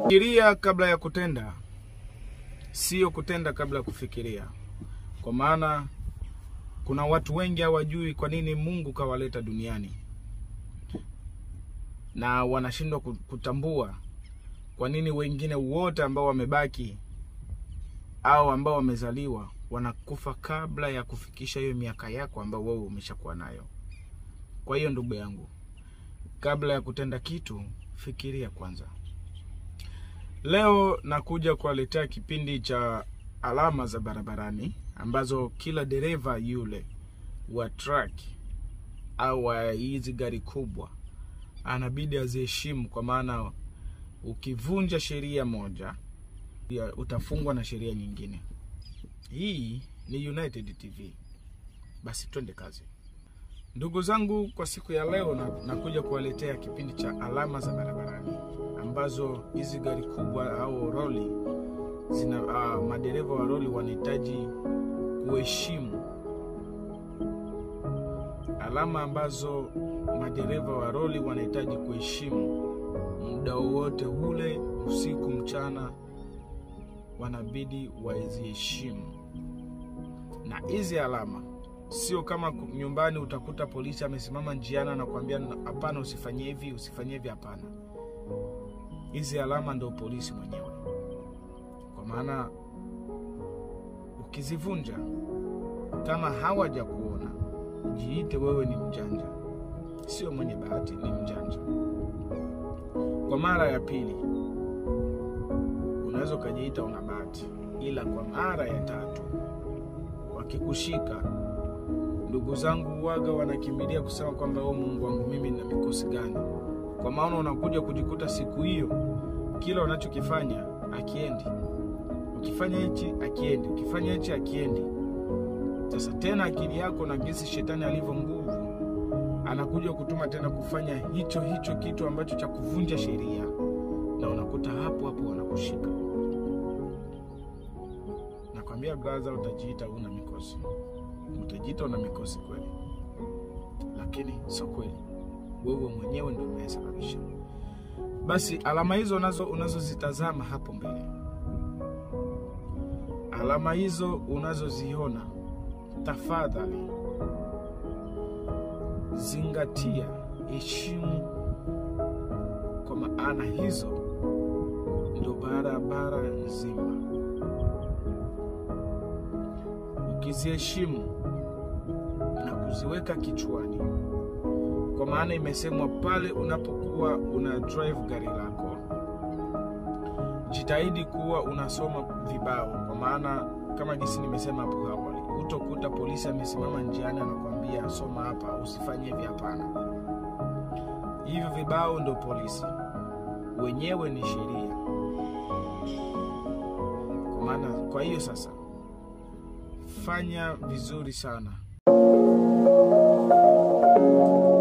Fikiria kabla ya kutenda, sio kutenda kabla ya kufikiria, kwa maana kuna watu wengi hawajui kwa nini Mungu kawaleta duniani na wanashindwa kutambua kwa nini wengine wote ambao wamebaki au ambao wamezaliwa wanakufa kabla ya kufikisha hiyo miaka yako ambayo wewe umeshakuwa nayo. Kwa hiyo ndugu yangu, kabla ya kutenda kitu, fikiria kwanza. Leo nakuja kuwaletea kipindi cha alama za barabarani ambazo kila dereva yule wa truck au wa hizi gari kubwa anabidi aziheshimu, kwa maana ukivunja sheria moja utafungwa na sheria nyingine. Hii ni United TV. Basi twende kazi, ndugu zangu. Kwa siku ya leo na, nakuja kuwaletea kipindi cha alama za barabarani ambazo hizi gari kubwa au roli zina uh, madereva wa roli wanahitaji kuheshimu alama ambazo madereva wa roli wanahitaji kuheshimu muda wowote ule, usiku mchana, wanabidi waziheshimu. Na hizi alama sio kama nyumbani utakuta polisi amesimama njiani anakuambia hapana, usifanyie hivi, usifanyie hivi. Hapana, hizi alama ndio polisi mwenyewe, kwa maana ukizivunja kama hawaja kuona, jiite wewe ni mjanja, sio mwenye bahati, ni mjanja. Kwa mara ya pili unaweza ukajiita una bahati, ila kwa mara ya tatu wakikushika, ndugu zangu, waga wanakimbilia kusema kwamba o, Mungu wangu, mimi nina mikosi gani? Kwa maana unakuja kujikuta siku hiyo kila unachokifanya akiendi, ukifanya hichi akiendi, ukifanya hichi akiendi. Sasa tena akili yako na jinsi shetani alivyo nguvu anakuja kutuma tena kufanya hicho hicho kitu ambacho cha kuvunja sheria, na unakuta hapo hapo wanakushika. Nakwambia brother, utajiita una mikosi, utajiita una mikosi kweli, lakini sio kweli. Wewe mwenyewe ndio unayesababisha. Basi alama hizo unazo unazozitazama hapo mbele, alama hizo unazoziona, tafadhali zingatia, heshimu, kwa maana hizo ndio barabara nzima. Ukiziheshimu na kuziweka kichwani, kwa maana imesemwa pale unapokuwa una drive gari lako, jitahidi kuwa unasoma vibao, kwa maana kama jinsi nimesema hapo awali, utokuta polisi amesimama njiani anakuambia soma hapa, usifanye hivi. Hapana, hivyo vibao ndio polisi wenyewe, ni sheria. Kwa maana, kwa hiyo sasa fanya vizuri sana.